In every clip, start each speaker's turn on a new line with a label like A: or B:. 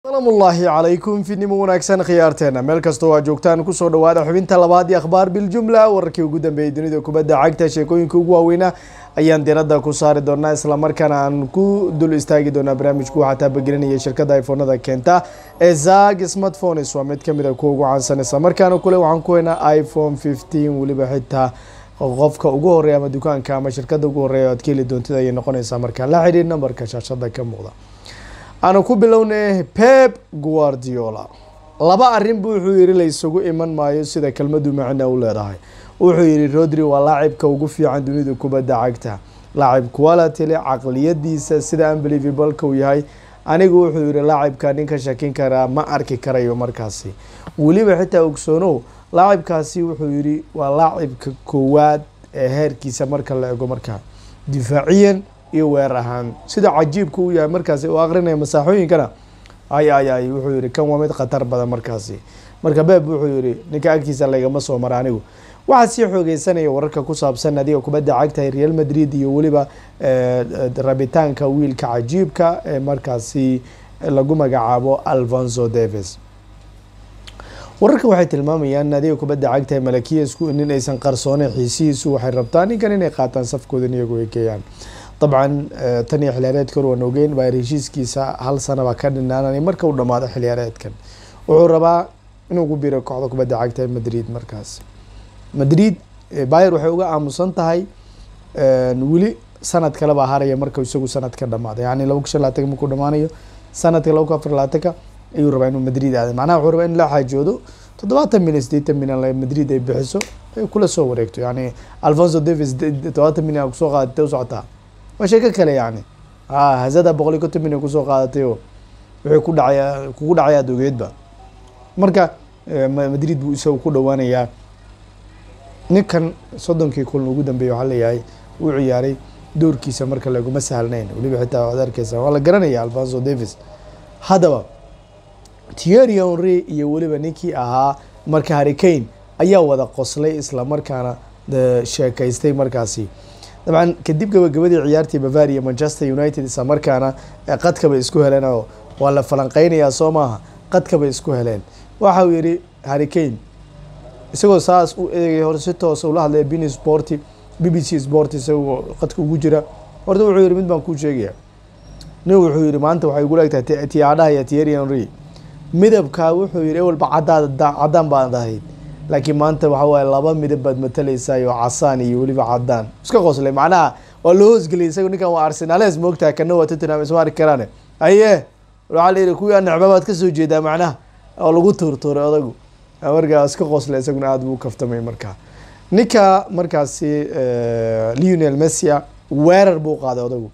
A: salaamullaahi calaykum fidnimo wanaagsan khiyaarteena meel kastoo aa joogtaan kusoo dhawaada xubinta labaad iyo akhbaar biljumla wararkii ugu dambeeyay dunida kubadda cagta sheekooyinka ugu waaweynaa ayaan diradda ku saari doonaa islamarkaana aan ku dul istaagi doonaa barnaamijku waxaa taabagelinaya shirkadda iphonada keenta ee zag smartphones waa mid kamid a kuwa ugu caansan islamarkaana kule waxaan ku haynaa iphone fifteen weliba xitaa qofka ugu horeeya ama dukaanka ama shirkadda ugu horeeya aad ka heli doontid ayay noqonaysaa markaa la xidhiir nambarka shaashada ka muuqda aanu ku bilownay pep guardiola laba arrin bu wuxuu yihi la isugu iman maayo sida kelmadu macna u leedahay wuxuu yihi rodri waa laacibka ugu fiican dunida kubadda cagta laacib quality le caqliyadiisa sida unbelievableka uu yahay anigu wuxuu yihi laacibka nin ka shakin karaa ma arki karayo markaasi weliba xitaa ogsoonow laacibkaasi wuxuu yihi waa laacibka koowaad ee heerkiisa marka la ego markaa difaaciyan iyo weer ahaan sida cajiibka u yahay markaasi u aqrinaya masaaxooyinkana ay ay ay wuxuu yihi kan waa mid khatar badan markaasi marka beeb wuxuu yihi ninka agtiisa laygama soo mara anigu waxaa sii xoogeysanaya wararka ku saabsan adiga kubadda cagtahay real madrid iyo weliba rabitaanka wiilka cajiibka ee markaasi lagu magacaabo alfonso davis wararka waxay tilmaamayaan adiga kubadda cagtahay malakiyasku nin aysan qarsooneyn xiisihiisu waxay rabtaa ninkan inay qaataan safkoodan iyagu ay geeyaan dabcan tan iyo xiliyaareedka hor waan ogeyn baa heshiiskiisa hal sanaba ka dhinaananay marka uu dhamaado xiliyaareedkan wuxuu rabaa inuu ku biro kooxda kubadda cagta madrid markaas madrid bayer waxay uga aamusan tahay weli sanad kalebaa haraya marka isagu sanad ka dhamaado yani laba kun shan labaatanka markuu dhamaanayo sanadka laba kun afar labaatanka ayuu rabaa inuu madrid aada macnaha wuxuu rabaa in la xaajoodo toddobaatan milyan sideetan milyan madrid ay bixiso ay kula soo wareegto yani alfonso davis toddobaatan milyan kusoo qaadatay u socotaa waa sheeko kale yani hazada boqol iyo konton milyan kusoo qaadatay oo wuxuu ku dhacaya kugu dhacay aada ogeedba marka madrid buu isaga ku dhawaanayaa ninkan soddonkii kulan ugu dambeeyay waxaa leeyahay uu ciyaaray doorkiisa marka laguma sahlnayn weliba xitaa waad arkeysa waa la garanaya alfonso davis haddaba thierry henry iyo weliba ninkii ahaa marka harricane ayaa wada qoslay islamarkaana sheekaystay markaasi dabcan kadib gabagabadii ciyaartii bavaria manchester united isla markaana qadkabay isku heleen oo waa la falanqeynayaa soo maaha qadkabay isku heleen waxa uu yihi harricane isagoo saas u eegay hore si toosa ula hadlaya bini sporti b b c sport isagoo qadka ugu jira horta wuxuu yihi mid baan kuu sheegaya nin wuxuu yihi maanta waxay igula egtahay tiyaadhaha iyo thierry henry midabkaa wuxuu yihi ewalba caddaad caddaan baad ahayd laakiin maanta waxa waaye laba midab baad matalaysaa oo casaan iyo weliba cadaan iska qoslay macnaha waa loo hoosgeliyay isaga ninkan waa arsenales moogtahay kana waa tottenham isma arki karaane aye waxaa la yihi kuwii anecba baad kasoo jeedaa macnaha oo lagu tuurtuuray odagu markaa iska qoslay isaguna aada buu kaftamay markaa ninka markaasi leonel messia weerar buu qaaday odagu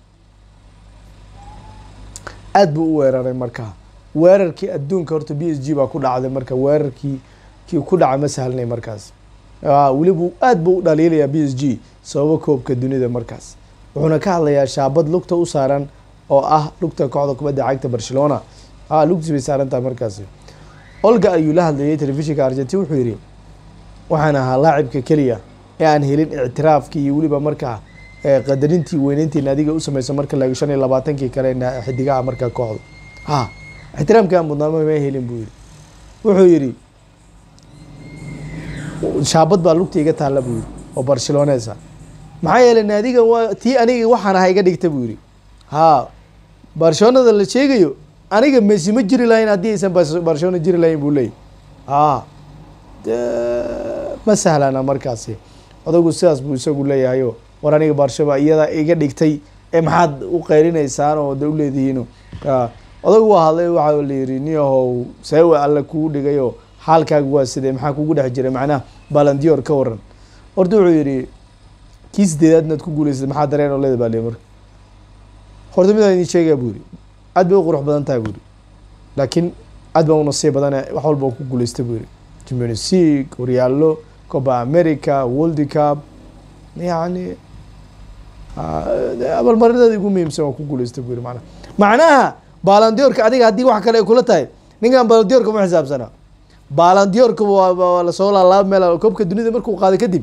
A: aada buu u weeraray markaa weerarkii adduunka horta b s g baa ku dhacday marka weerarkii kii ku dhaca ma sahlnay markaas weliba aada buu u dhaliilayaa b s g sababo koobka dunida markaas wuxuuna ka hadlayaa shaabad lugta u saaran oo ah lugta kooxda kubadda cagta barcelona a lugtiis bay saaran tahay markaasi olga ayuu la hadlayay telefishinka argentin wuxuu yihi waxaan ahaa laacibka keliya ee aan helin ictiraafkii iyo weliba markaa qadarintii weyneyntii naadiga u sameyso marka laego shan iyo labaatankii kale xidigaha markaa kooxda ha ixtiraamkii aan mudnaama ma helin buu yihi wuxuu yihi shaabad baa lugta iga taalla buu yihi oo barcelonesa maxaa yeelay naadigan waa tii aniga waxaan ahaa iga dhigta buu yihi ha barcelonada la sheegayo aniga messi ma jiri lahayn haddii aysan barcelona jiri lahayn buu leeyay ha ma sahlana markaasi odagu sidaas buu isagu leeyahayo war aniga barshaba iyada iga dhigtay ee maxaad u qeyrinaysaan oo de uleedihiin odagu waa hadlay waxaa la yihi niyahow seewe alle kuu dhigayo xaalkaaga waa sidee maxaa kugu dhex jiray macnaha balandior ka waran horta wuxuu yihi kii sideedaad inaad ku guuleysad maxaa dareen oo leeda baa le marka horta midaan idin sheegaya buu yihi aad bay u qurux badan tahay buu yihi laakiin aad baa unasiib badane wax walba ku guuleysta buu yihi champions league horyaallo copa america world cup yani abalmarinadeeda ugu muhiimsan waa ku guuleysta buu yihi manaa macnaha balandiorka adiga haddii wax kale ay kula tahay ninkan balandiorka ma xisaabsana balandiorka waa lasoo laalaaba meel koobka dunida markuu qaaday kadib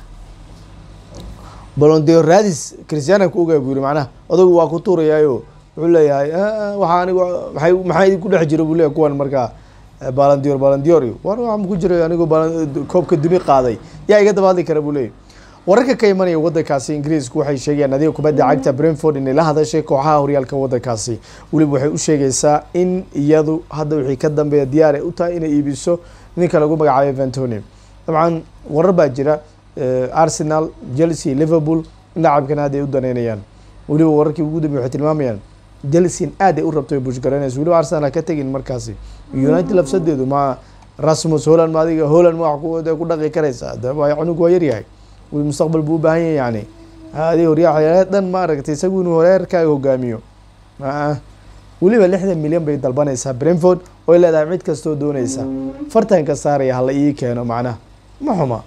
A: balandior raadis christiana ku ogaa buu yihi macnaha odagu waa ku tuurayaayo wuxuu leeyahay waxaa anigu maay maxaa idinku dhex jira buu leeyahy kuwan markaa balandior balandior war waxaa ku jiray anigu koobka duni qaaday yaa iga daba hadli kara buu leeyahy wararka ka imanaya wadankaasi ingiriisku waxay sheegayaan adiga kubadda cagta brentford inay la hadashay kooxaha horyaalka wadankaasi weliba waxay u sheegaysaa in iyadu hadda wixii ka dambeeya diyaar ay u tahay inay iibiso ninka lagu magacaabay vantoni dabcan warar baa jira arsenal chelsea liverpool in lacabkan aad ay u daneynayaan weliba wararkii ugu dambeya waxay tilmaamayaan chelsea aad ay u rabto bushgaraynayso weliba arsenal ka tegin markaasi united labsadeedu ma rasmus holland ma adiga holland ma wax ku dhaqi karaysaa daba cunug waa yaryahay mustaqbal buu u baahan yahay yani adi horyaa dhan ma aragtay isagu inuu horeerkaaga hogaamiyo weliba lixdan milyan bay dalbanaysaa brentford oy leedahay cid kastoo dooneysa fartanka saaraya hala ii keeno macnaha ma xuma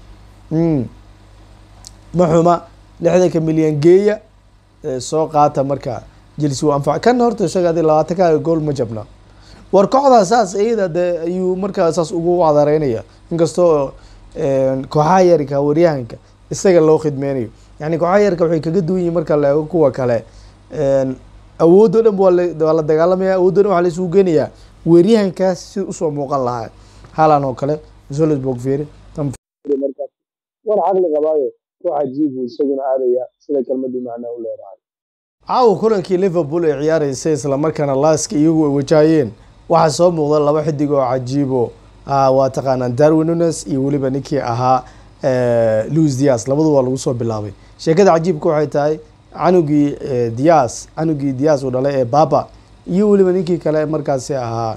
A: ma xuma lixdanka milyan geeya soo qaata marka jelse u anfac kan horta isaga adi labaatankaaga gool ma jabna war kooxdaa saas iyada de ayuu markaa saas ugu cadareynaya inkastoo kooxaha yarka waryahanka isaga loo khidmeynayo yani kooxaha yarka waxay kaga duwan yihin marka la eego kuwa kale awood o dhan waa la dagaalamaya awood o dhan waa la isugu geenayaa weeryahankaas si usoo muuqan lahaa halan oo kale solsburg fieri
B: war caqli qabaayo koox cajiib buu isaguna aadaya sida kelmadu macnaa u leedahay
A: caawa kulankii liverpool ay ciyaareysay islamarkaana laaska iyagu ay wajahayeen waxaa soo muuqda laba xidig oo cajiibo waa taqaanaan darwin nunes iyo weliba ninkii ahaa louis dias labadu waa lagu soo bilaabay sheekada cajiibka waxay tahay canugii dias canugii dias uu dhalay ee baba iyo weliba ninkii kale markaasi ahaa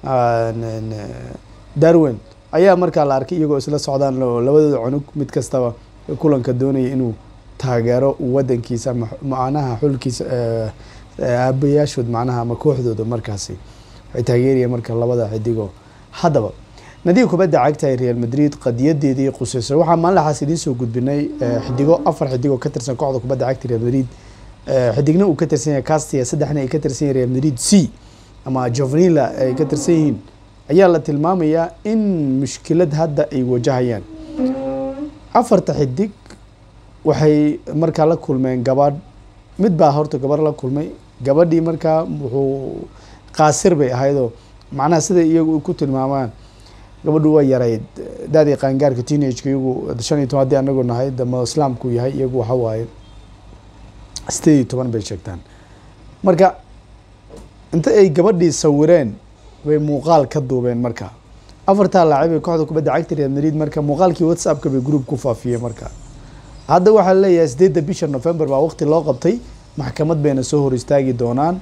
A: darwin ayaa markaa la arkay iyagoo isla socdaan labadooda cunug mid kastaba kulanka doonaya inuu taageero wadankiisa macnaha xulkiisa aabayaashood macnaha ama kooxdooda markaasi waxay taageerayeen marka labada xidigo haddaba nadiga kubadda cagta ee real madrid qadiyadeedii quseyso waxaa maalinlaxaas idiin soo gudbinay xidigo afar xidigoo ka tirsan kooxda kubadda cagta real madrid xidigna uu ka tirsan yahay castia saddexna ay ka tirsan yahay real madrid c ama jovanila ay ka tirsan yihiin ayaa la tilmaamayaa in mushkilad hadda ay wajahayaan afarta xidig waxay markaa la kulmeen gabadh mid baa horta gabarh la kulmay gabadhii markaa wuxuu qaasir bay ahaydoo macnaha siday iyagu ku tilmaamaan gabadhu waa yarayd daadii qaangaarka teenageka iyagu shan iyo toban haddii anagu nahay dama islaamku yahay iyagu waxa waaye sideed iyo toban bay sheegtaan marka inta ay gabadhii sawireen bay muuqaal ka duubeen marka afartaa laacib ee kooxda kubadda cagta real madrid marka muuqaalkii whatsappka bay group ku faafiyeen marka hadda waxaa leeyahay sideedda bisha november baa waqti loo qabtay maxkamad bayna soo hor istaagi doonaan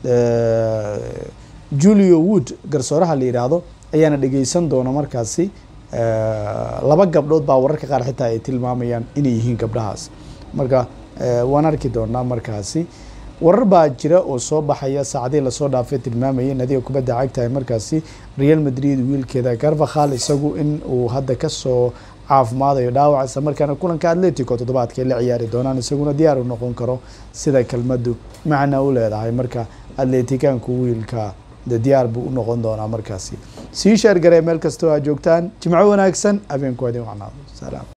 A: julio wood garsooraha la yidhaahdo ayaana dhegeysan doona markaasi laba gabdhood baa wararka qaar xitaa ay tilmaamayaan inay yihiin gabdhahaas marka waan arki doonaa markaasi warar baa jira oo soo baxaya saacadii lasoo dhaafay tilmaamayay nadiga kubadda cagtahay markaasi real madrid wiilkeeda garvakhal isagu in uu hadda kasoo caafimaadayo dhaawac isla markaana kulanka atletico toddobaadka ay la ciyaari doonaan isaguna diyaar u noqon karo sida kelmadu macna u leedahay marka atleticaanku wiilka de diyaar buu u noqon doonaa markaasi sii sheergaree meel kastoo aa joogtaan jimco wanaagsan habeenku adin wacnaado salaam